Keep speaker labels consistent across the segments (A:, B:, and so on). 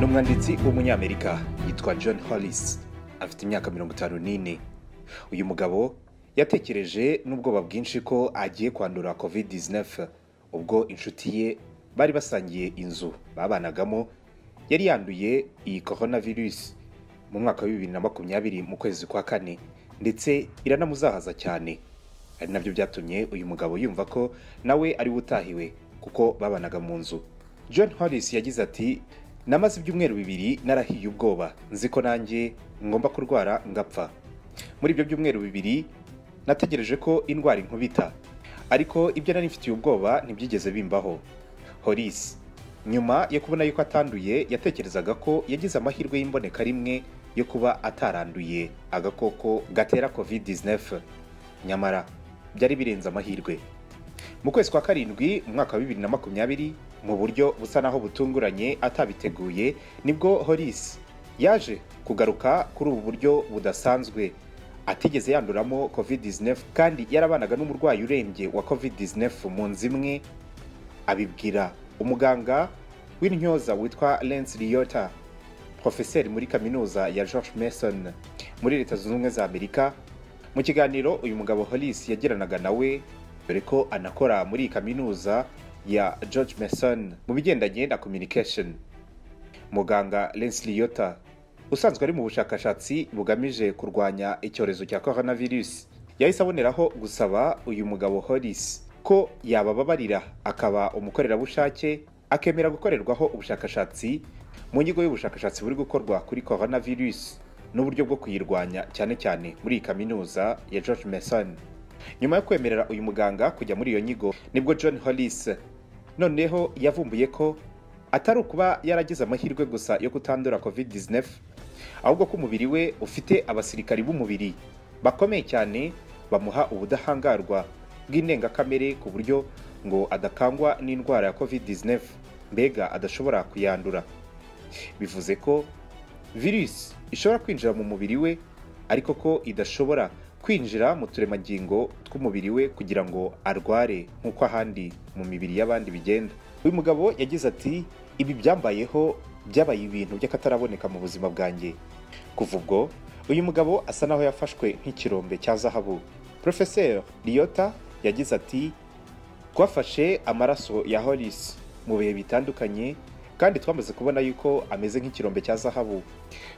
A: umwanditsi w'umunyamerika yitwa john hollis afite imyaka mirongo itanu n'ine uyu mugabo yatekereje n'ubwoba bwinshi ko agiye kwandura covid 19 ubwo inshuti ye bari basangiye inzu babanagamo yari yanduye iyi coronavirus mu mwaka wa bibiri na makumyabiri mu kwezi kwa kane ndetse iranamuzahaza cyane ari nabyo byatumye uyu mugabo yumva ko nawe ari we utahiwe kuko babanaga mu nzu john hollis yagize ati namaze ibyumweru bibiri narahiye ubwoba nzi ko nanjye ngomba kurwara ngapfa muri ibyo byumweru bibiri nategereje ko indwara inkubita ariko ibyo nari mfitiye ubwoba ntibyigeze bimbaho holis nyuma yo kubona yuko atanduye yatekerezaga ko yagize amahirwe y'imboneka rimwe yo kuba ataranduye agakoko gatera covid 19 nyamara byari birenze amahirwe mu kwezi kwa karindwi mu mwaka wa bibiri na makumyabiri mu buryo busa naho butunguranye atabiteguye nibwo horis yaje kugaruka kuri ubu buryo budasanzwe atigeze yanduramo covid 19 kandi yarabanaga n'umurwayi urembye wa covid 19 mu nzu imwe abibwira umuganga w'intyoza witwa lens liyota profeseri muri kaminuza ya george mason muri leta zunze ubumwe za amerika mu kiganiro uyu mugabo holis yagiranaga nawe dore ko anakora muri iyi kaminuza ya george mason mu bigendanye na communication muganga Leslie Yota usanzwe ari mu bushakashatsi bugamije kurwanya icyorezo cya coronavirus yahise aboneraho gusaba uyu mugabo horis ko yabababarira akaba umukorerabushake akemera gukorerwaho ubushakashatsi mu nyigo y'ubushakashatsi buri gukorwa kuri coronavirus n'uburyo bwo kuyirwanya cyane cyane muri iyi kaminuza ya george mason nyuma yo kwemerera uyu muganga kujya muri iyo nyigo nibwo john hollis noneho yavumbuye ko atari ukuba yaragize amahirwe gusa yo kutandura covid-19 ahubwo ko umubiri we ufite abasirikari b'umubiri bakomeye cyane bamuha ubudahangarwa bw'indengakamere ku buryo ngo adakangwa n'indwara ya covid-19 mbega adashobora kuyandura bivuze ko virusi ishobora kwinjira mu mubiri we ariko ko idashobora kwinjira mu turemangingo tw'umubiri we kugira ngo arware nk'uko ahandi mu mibiri y'abandi bigenda uyu mugabo yagize ati ibi byambayeho byabaye ibintu by'akataraboneka mu buzima bwanjye kuva ubwo uyu mugabo asa naho yafashwe nk'ikirombe cya zahabu porofeseri liyota yagize ati twafashe amaraso ya horisi mu bihe bitandukanye kandi twamaze kubona yuko ameze nk'ikirombe cya zahabu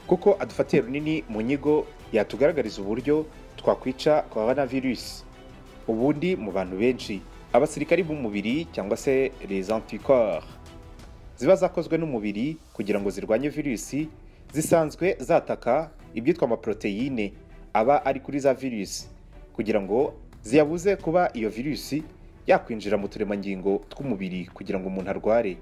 A: kuko adufatiye runini mu nyigo yatugaragariza uburyo twakwica coronavirus ubundi mu bantu benshi abasirikari b'umubiri cyangwa se les anticorps ziba zakozwe n'umubiri kugira ngo zirwanye virusi zisanzwe zataka ibyitwa amaproteine aba ari kuri za virusi kugira ngo ziyabuze kuba iyo virusi yakwinjira mu turemangingo tw'umubiri kugira ngo umuntu arware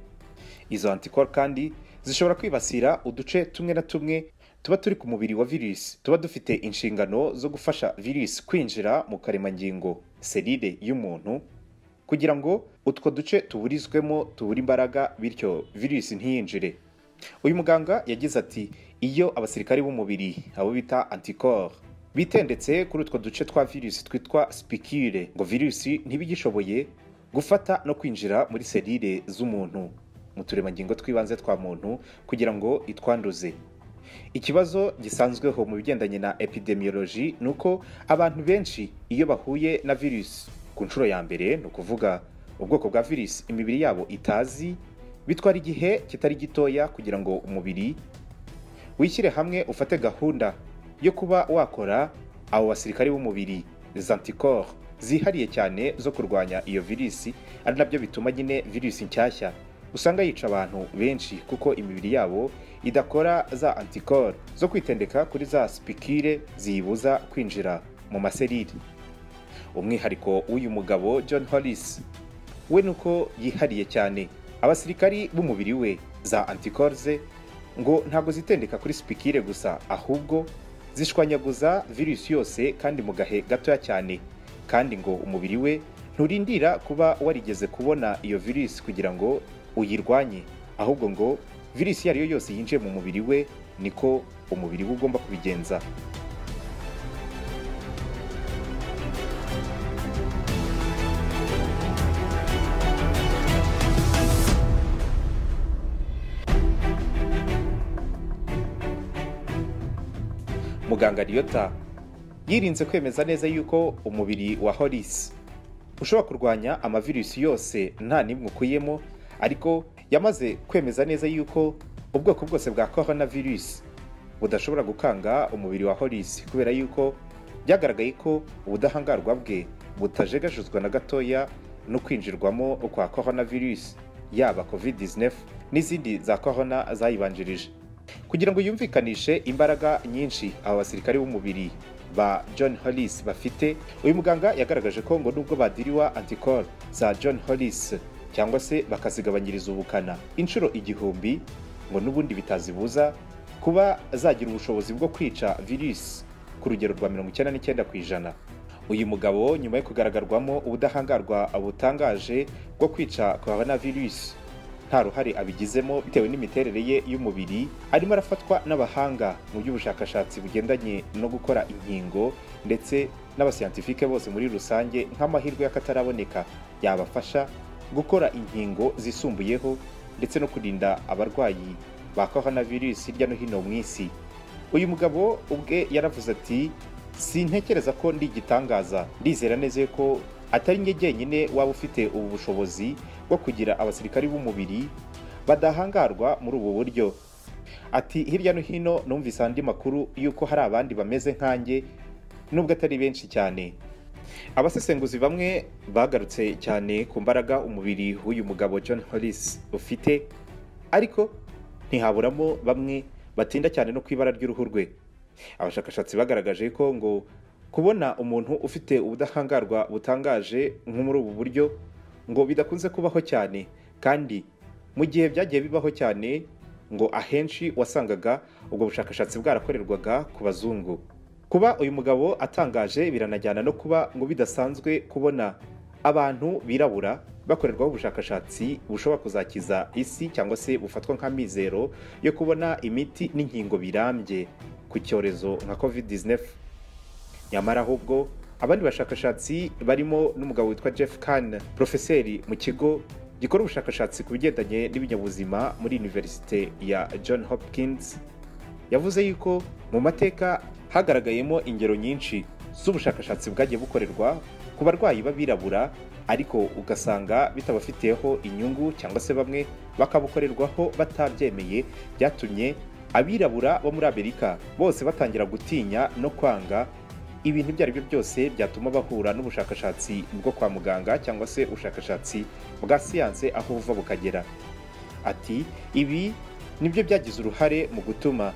A: izo anticorps kandi zishobora kwibasira uduce tumwe na tumwe tuba turi ku mubiri wa virusi tuba dufite inshingano zo gufasha virusi kwinjira mu karemangingo serire y'umuntu kugira ngo utwo duce tuburizwemo tubure imbaraga bityo virusi ntiyinjire uyu muganga yagize ati iyo abasirikari b'umubiri abo bita anticorps bitendetse kuri utwo duce twa virusi twitwa spikire ngo virusi ntibigishoboye gufata no kwinjira muri serire z'umuntu mu turemangingo tw'ibanze twa muntu kugira ngo itwanduze ikibazo gisanzweho mu bigendanye na epidemiology ni uko abantu benshi iyo bahuye na virusi ku nshuro ya mbere ni ukuvuga ubwoko bwa virusi imibiri yabo itazi bitwara igihe kitari gitoya kugira ngo umubiri wishyire hamwe ufate gahunda yo kuba wakora abo basirikari b'umubiri zanticorps zihariye cyane zo kurwanya iyo virusi ari nabyo bituma nyine virusi nshyashya usanga yica abantu benshi kuko imibiri yabo idakora za antikoro zo kwitendeka kuri za sipikire ziyibuza kwinjira mu maserire umwihariko w'uyu mugabo john hollis we ni uko yihariye cyane abasirikari b'umubiri we za antikoro ze ngo ntabwo zitendeka kuri sipikire gusa ahubwo zishwanyaguza virusi yose kandi mu gahe gatoya cyane kandi ngo umubiri we nturindira kuba warigeze kubona iyo virusi kugira ngo uyirwanye ahubwo ngo virusi iyo ari yo yose yinjiye mu mubiri we niko umubiri we ugomba kubigenza muganga riyota yirinze kwemeza neza yuko umubiri wa horisi ushobora kurwanya amavirusi yose nta n'imwe ukuyemo ariko yamaze kwemeza neza yuko ubwoko bwose bwa coronavirus budashobora gukanga umubiri wa horisi kubera yuko byagaragaye ko ubudahangarwa bwe butajegajezwa na gatoya no kwinjirwamo kwa coronavirus yaba covid-19 n'izindi za corona zayibanjirije kugira ngo yumvikanishe imbaraga nyinshi aba basirikare b'umubiri ba john hollis bafite uyu muganga yagaragaje ko ngo nubwo badiriwa antikoro za john hollis cyangwa se bakazigabanyiriza ubukana inshuro igihumbi ngo n'ubundi bitazibuza kuba zagira ubushobozi bwo kwica virusi ku rugero rwa mirongo icyenda n'icyenda ku ijana uyu mugabo nyuma yo kugaragarwamo ubudahangarwa butangaje bwo kwica korona virusi nta ruhare abigizemo bitewe n'imiterere ye y'umubiri arimo arafatwa n'abahanga mu by'ubushakashatsi bugendanye no gukora inkingo ndetse n'abasiyantifike bose muri rusange nk'amahirwe y'akataraboneka yabafasha gukora inkingo zisumbuyeho ndetse no kurinda abarwayi ba korona virusi hirya no hino mu isi uyu mugabo ubwe yaravuze ati sintekereza ko ndi igitangaza ndizera neza ko atari njye jyenyine waba ufite ubu bushobozi bwo kugira abasirikari b'umubiri badahangarwa muri ubu buryo ati hirya no hino numvise andi makuru y'uko hari abandi bameze nkanjye nubwo atari benshi cyane abasesenguzi bamwe bagarutse cyane ku mbaraga umubiri w'uyu mugabo john hollis ufite ariko ntihaburamo bamwe batinda cyane no ku ibara ry'uruhu rwe abashakashatsi bagaragaje ko ngo kubona umuntu ufite ubudahangarwa butangaje nko muri ubu buryo ngo bidakunze kubaho cyane kandi mu gihe byagiye bibaho cyane ngo ahenshi wasangaga ubwo bushakashatsi bwarakorerwaga ku bazungu kuba uyu mugabo atangaje biranajyana no kuba ngo bidasanzwe kubona abantu birabura bakorerwaho ubushakashatsi bushobora kuzakiza isi cyangwa se bufatwa nka mizero yo kubona imiti n'inkingo birambye ku cyorezo nka covid-19 nyamara ahubwo abandi bashakashatsi barimo n'umugabo witwa jeff kan porofeseri mu kigo gikora ubushakashatsi ku bigendanye n'ibinyabuzima muri univerisite ya john hopkins yavuze yuko mu mateka hagaragayemo ingero nyinshi z'ubushakashatsi bwagiye bukorerwa ku barwayi b'abirabura ariko ugasanga bitabafiteho inyungu cyangwa se bamwe bakabukorerwaho batabyemeye byatumye abirabura bo muri amerika bose batangira gutinya no kwanga ibintu ibyo ari byo byose byatuma bahura n'ubushakashatsi bwo kwa muganga cyangwa se ubushakashatsi bwa siyanse aho buva bukagera ati ibi nibyo byagize uruhare mu gutuma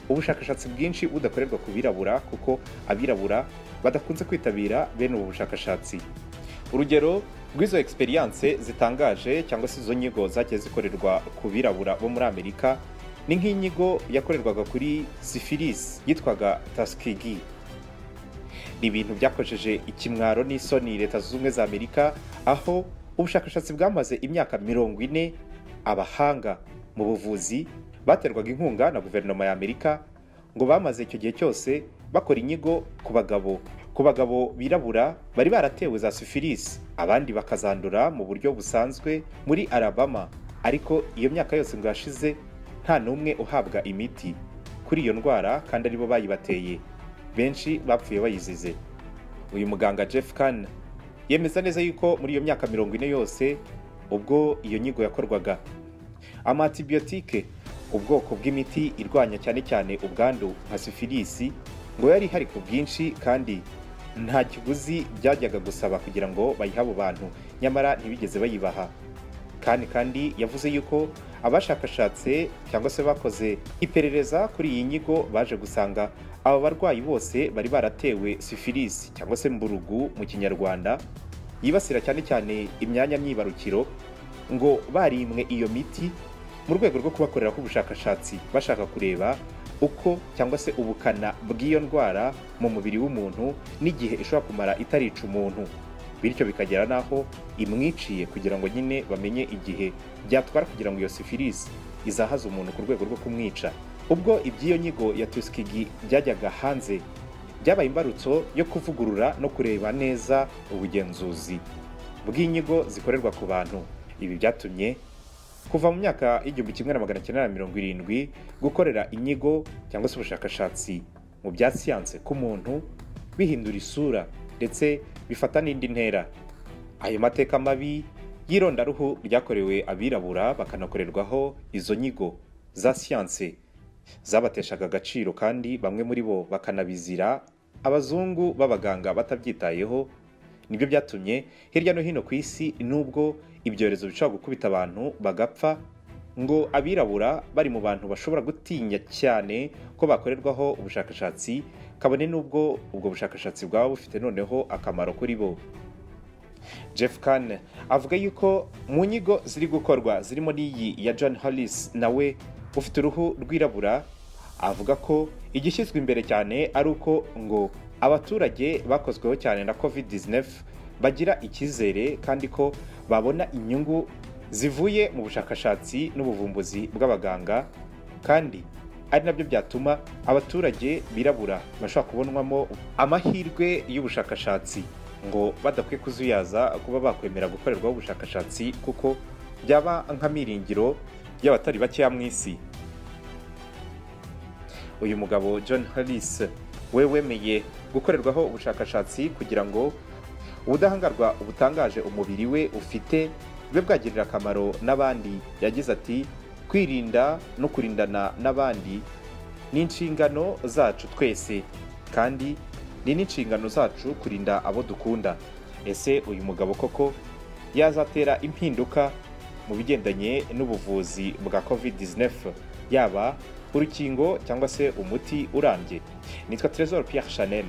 A: ubushakashatsi bwinshi budakorerwa ku birabura kuko abirabura badakunze kwitabira bene ubu bushakashatsi urugero rw'izo egisperiyanse zitangaje cyangwa se izo nyigo zagiye zikorerwa ku birabura bo muri amerika ni nk'inyigo yakorerwaga kuri sifilisi yitwaga tasikigi ni ibintu byakojeje ikimwaro n'isoni leta zunze ubumwe za amerika aho ubushakashatsi bwamaze imyaka mirongo ine abahanga mu buvuzi baterwaga inkunga na guverinoma ya amerika ngo bamaze icyo gihe cyose bakora inyigo ku bagabo ku bagabo birabura bari baratewe za sifilisi abandi bakazandura mu buryo busanzwe muri arabama ariko iyo myaka yose ngo yashize nta n'umwe uhabwa imiti kuri iyo ndwara kandi aribo bayibateye benshi bapfuye bayizize uyu muganga jeff kan yemeza neza yuko muri iyo myaka mirongo ine yose ubwo iyo nyigo yakorwaga amatibiyotike ubwoko bw'imiti irwanya cyane cyane ubwandu nka sifilisi ngo yari ihari ku bwinshi kandi nta kiguzi byajyaga gusaba kugira ngo bayihe abo bantu nyamara ntibigeze bayibaha kandi kandi yavuze yuko abashakashatse cyangwa se bakoze iperereza kuri iyi nyigo baje gusanga aba barwayi bose bari baratewe sifilisi cyangwa se mburugu mu kinyarwanda yibasira cyane cyane imyanya myibarukiro ngo barimwe iyo miti mu rwego rwo kubakoreraho ubushakashatsi bashaka kureba uko cyangwa se ubukana bw'iyo ndwara mu mubiri w'umuntu n'igihe ishobora kumara itarica umuntu bityo bikagera n'aho imwiciye kugira ngo nyine bamenye igihe byatwara kugira ngo iyo sifilisi izahaze umuntu ku rwego rwo kumwica ubwo iby'iyo nyigo ya tusikigi byajyaga hanze byabaye imbarutso yo kuvugurura no kureba neza ubugenzuzi bw'inyigo zikorerwa ku bantu ibi byatumye kuva mu myaka y'igihumbi kimwe na magana cyenda na mirongo irindwi gukorera inyigo cyangwa se ubushakashatsi mu bya siyanse k'umuntu bihindura isura ndetse bifata n'indi ntera ayo mateka mabi y'irondaruhu ryakorewe abirabura bakanakorerwaho izo nyigo za siyanse zabateshaga agaciro kandi bamwe muri bo bakanabizira abazungu b'abaganga batabyitayeho nibyo byatumye hirya no hino ku isi nubwo ibyorezo bishobora gukubita abantu bagapfa ngo abirabura bari mu bantu bashobora gutinya cyane ko bakorerwaho ubushakashatsi kabone n'ubwo ubwo bushakashatsi bwaba bufite noneho akamaro kuri bo jeff kane avuga yuko mu nyigo ziri gukorwa zirimo n'iyi ya john hollis nawe ufite uruhu rwirabura avuga ko igishyizwe imbere cyane ari uko ngo abaturage bakozweho cyane na covid 19 bagira icyizere kandi ko babona inyungu zivuye mu bushakashatsi n'ubuvumbuzi bw'abaganga kandi ari nabyo byatuma abaturage birabura bashobora kubonwamo amahirwe y'ubushakashatsi ngo badakwiye kuzuyaza kuba bakwemera gukorerwaho ubushakashatsi kuko byaba nk'amiringiro y'abatari bakeya mu isi uyu mugabo john harris we wemeye gukorerwaho ubushakashatsi kugira ngo ubudahangarwa butangaje umubiri we ufite bube bwagirira akamaro n'abandi yagize ati kwirinda no kurindana n'abandi ni inshingano zacu twese kandi ni n'inshingano zacu kurinda abo dukunda ese uyu mugabo koko yazatera impinduka mu bigendanye n'ubuvuzi bwa covid-19 yaba urukingo cyangwa se umuti urambye nitwa trezor pierre chanel